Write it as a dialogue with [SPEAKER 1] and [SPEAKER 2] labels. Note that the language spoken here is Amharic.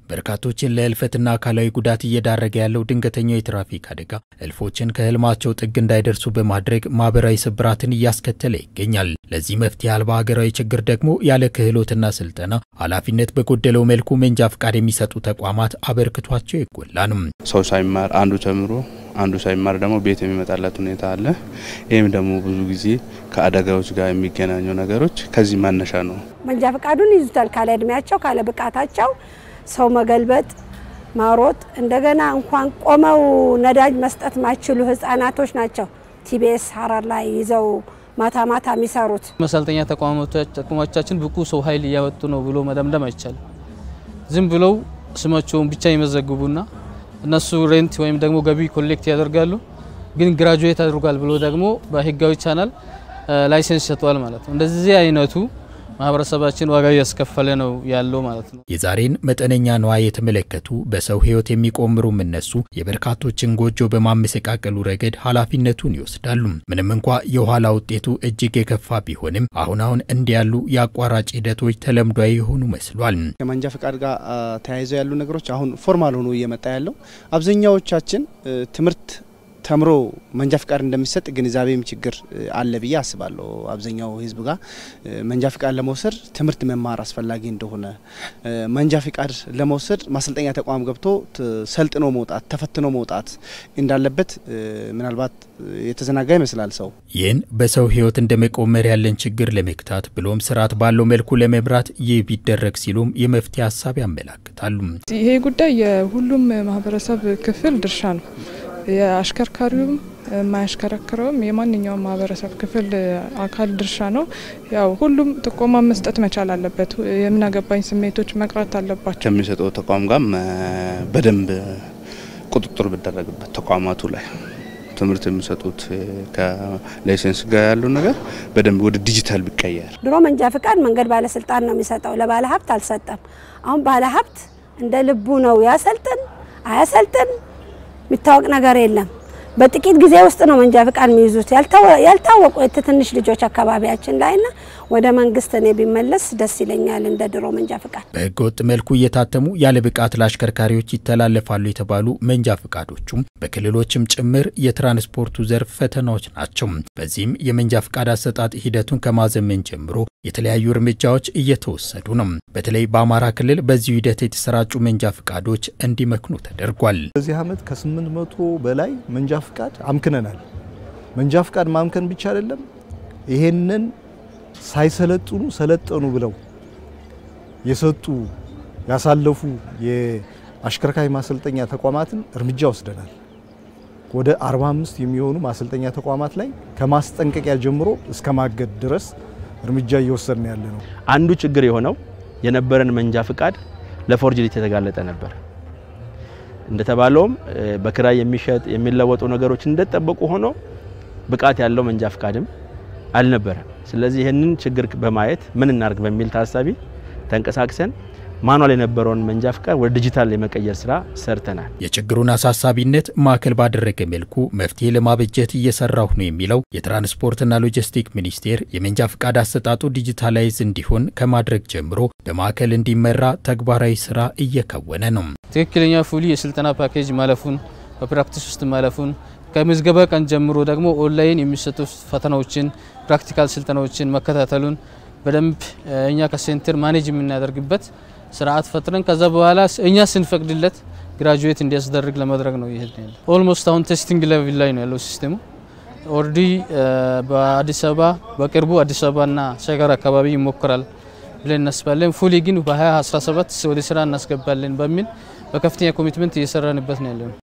[SPEAKER 1] በርካቶችን ለህልፈትና አካላዊ ጉዳት እየዳረገ ያለው ድንገተኛው የትራፊክ አደጋ እልፎችን ከህልማቸው ጥግ እንዳይደርሱ በማድረግ ማህበራዊ ስብራትን እያስከተለ ይገኛል። ለዚህ መፍትሄ አልባ ሀገራዊ ችግር ደግሞ ያለ ክህሎትና ስልጠና ኃላፊነት በጎደለው መልኩ መንጃ ፍቃድ የሚሰጡ ተቋማት አበርክቷቸው የጎላ ነው።
[SPEAKER 2] ሰው ሳይማር አንዱ ተምሮ አንዱ ሳይማር ደግሞ ቤት የሚመጣለት ሁኔታ አለ። ይህም ደግሞ ብዙ ጊዜ ከአደጋዎች ጋር የሚገናኙ ነገሮች ከዚህ መነሻ ነው።
[SPEAKER 3] መንጃ ፈቃዱን ይዙታል ካለ እድሜያቸው ካለ ብቃታቸው ሰው መገልበጥ፣ ማሮጥ እንደገና እንኳን ቆመው ነዳጅ መስጠት ማይችሉ ህጻናቶች ናቸው ቲቢኤስ ሀረር ላይ ይዘው ማታ ማታ የሚሰሩት።
[SPEAKER 4] መሰልጠኛ ተቋሞቻችን ብቁ ሰው ኃይል እያወጡ ነው ብሎ መደምደም አይቻልም። ዝም ብለው ስማቸውን ብቻ ይመዘግቡና እነሱ ሬንት ወይም ደግሞ ገቢ ኮሌክት ያደርጋሉ። ግን ግራጁዌት አድርጓል ብሎ ደግሞ በህጋዊ ቻናል ላይሰንስ ይሰጠዋል ማለት ነው። እንደዚህ አይነቱ ማህበረሰባችን ዋጋ እያስከፈለ ነው ያለው ማለት ነው።
[SPEAKER 1] የዛሬን መጠነኛ ነዋይ የተመለከቱ በሰው ህይወት የሚቆምሩም እነሱ የበርካቶችን ጎጆ በማመሰቃቀሉ ረገድ ኃላፊነቱን ይወስዳሉ። ምንም እንኳ የኋላ ውጤቱ እጅግ የከፋ ቢሆንም አሁን አሁን እንዲህ ያሉ የአቋራጭ ሂደቶች ተለምዷዊ የሆኑ መስሏል።
[SPEAKER 5] ከመንጃ ፈቃድ ጋር ተያይዘው ያሉ ነገሮች አሁን ፎርማል ሆኖ እየመጣ ያለው አብዛኛዎቻችን ትምህርት ተምሮ መንጃ ፍቃድ እንደሚሰጥ ግንዛቤም ችግር አለ ብዬ አስባለሁ። አብዛኛው ህዝብ ጋር መንጃ ፍቃድ ለመውሰድ ትምህርት መማር አስፈላጊ እንደሆነ፣ መንጃ ፍቃድ ለመውሰድ ማሰልጠኛ ተቋም ገብቶ ሰልጥኖ መውጣት ተፈትኖ መውጣት እንዳለበት ምናልባት የተዘናጋ ይመስላል ሰው።
[SPEAKER 1] ይህን በሰው ህይወት እንደ መቆመር ያለን ችግር ለመግታት ብሎም ስርዓት ባለው መልኩ ለመምራት ይህ ቢደረግ ሲሉም የመፍትሄ ሀሳብ ያመላክታሉ።
[SPEAKER 6] ይሄ ጉዳይ የሁሉም ማህበረሰብ ክፍል ድርሻ ነው። የአሽከርካሪውም የማያሽከረክረውም የማንኛውም ማህበረሰብ ክፍል አካል ድርሻ ነው። ያው ሁሉም ጥቆማ መስጠት መቻል አለበት። የምናገባኝ ስሜቶች መቅረት አለባቸው።
[SPEAKER 2] ከሚሰጠው ተቋም ጋር በደንብ ቁጥጥር ቢደረግበት ተቋማቱ ላይ ትምህርት የሚሰጡት ከላይሰንስ ጋር ያለው ነገር በደንብ ወደ ዲጂታል ቢቀየር።
[SPEAKER 3] ድሮ መንጃ ፍቃድ መንገድ ባለስልጣን ነው የሚሰጠው፣ ለባለ ሀብት አልሰጠም። አሁን ባለ ሀብት እንደ ልቡ ነው ያሰልጥን አያሰልጥን የሚታወቅ ነገር የለም። በጥቂት ጊዜ ውስጥ ነው መንጃ ፍቃድ የሚይዙት ያልታወቁ ትንሽ ልጆች አካባቢያችን ላይና ወደ መንግስት እኔ ቢመለስ ደስ ይለኛል። እንደ ድሮ መንጃ ፍቃድ
[SPEAKER 1] በህገ ወጥ መልኩ እየታተሙ ያለ ብቃት ለአሽከርካሪዎች ይተላለፋሉ የተባሉ መንጃ ፍቃዶቹም በክልሎችም ጭምር የትራንስፖርቱ ዘርፍ ፈተናዎች ናቸው። በዚህም የመንጃ ፍቃድ አሰጣጥ ሂደቱን ከማዘመን ጀምሮ የተለያዩ እርምጃዎች እየተወሰዱ ነው። በተለይ በአማራ ክልል በዚሁ ሂደት የተሰራጩ መንጃ ፍቃዶች እንዲመክኑ ተደርጓል።
[SPEAKER 7] በዚህ ዓመት ከስምንት መቶ በላይ መንጃ ፍቃድ አምክነናል። መንጃ ፍቃድ ማምከን ብቻ አይደለም፣ ይሄንን ሳይሰለጥኑ ሰለጠኑ ብለው የሰጡ ያሳለፉ የአሽከርካሪ ማሰልጠኛ ተቋማትን እርምጃ ወስደናል። ወደ 45 የሚሆኑ ማሰልጠኛ ተቋማት ላይ ከማስጠንቀቂያ ጀምሮ እስከ ማገድ ድረስ እርምጃ እየወሰድን ያለ ነው።
[SPEAKER 8] አንዱ ችግር የሆነው የነበረን መንጃ ፍቃድ ለፎርጅሪት የተጋለጠ ነበር። እንደተባለውም በክራይ የሚሸጥ የሚለወጡ ነገሮች እንደተጠበቁ ሆኖ ብቃት ያለው መንጃ ፍቃድም አልነበረም። ስለዚህ ይህንን ችግር በማየት ምን እናርግ በሚል ታሳቢ ተንቀሳቅሰን ማኗል የነበረውን መንጃ ፍቃድ ወደ ዲጂታል የመቀየር ስራ ሰርተናል።
[SPEAKER 1] የችግሩን አሳሳቢነት ማዕከል ባደረገ መልኩ መፍትሄ ለማበጀት እየሰራሁ ነው የሚለው የትራንስፖርትና ሎጂስቲክ ሚኒስቴር የመንጃ ፍቃድ አሰጣጡ ዲጂታላይዝ እንዲሆን ከማድረግ ጀምሮ በማዕከል እንዲመራ ተግባራዊ ስራ እየከወነ ነው።
[SPEAKER 4] ትክክለኛ ፉሊ የስልጠና ፓኬጅ ማለፉን በፕራክቲስ ውስጥ ማለፉን ከምዝገባ ቀን ጀምሮ ደግሞ ኦንላይን የሚሰጡ ፈተናዎችን ፕራክቲካል ስልጠናዎችን መከታተሉን በደንብ እኛ ከሴንተር ማኔጅ የምናደርግበት ስርዓት ፈጥረን ከዛ በኋላ እኛ ስንፈቅድለት ግራጁዌት እንዲያስደርግ ለማድረግ ነው። ይሄድ ኦልሞስት አሁን ቴስቲንግ ሌቭል ላይ ነው ያለው ሲስቴሙ። ኦልሬዲ በአዲስ አበባ በቅርቡ አዲስ አበባና ሸገር አካባቢ ይሞክራል ብለን እናስባለን። ፉሊ ግን በ2017 ወደ ስራ እናስገባለን በሚል በከፍተኛ ኮሚትመንት እየሰራንበት ነው ያለው።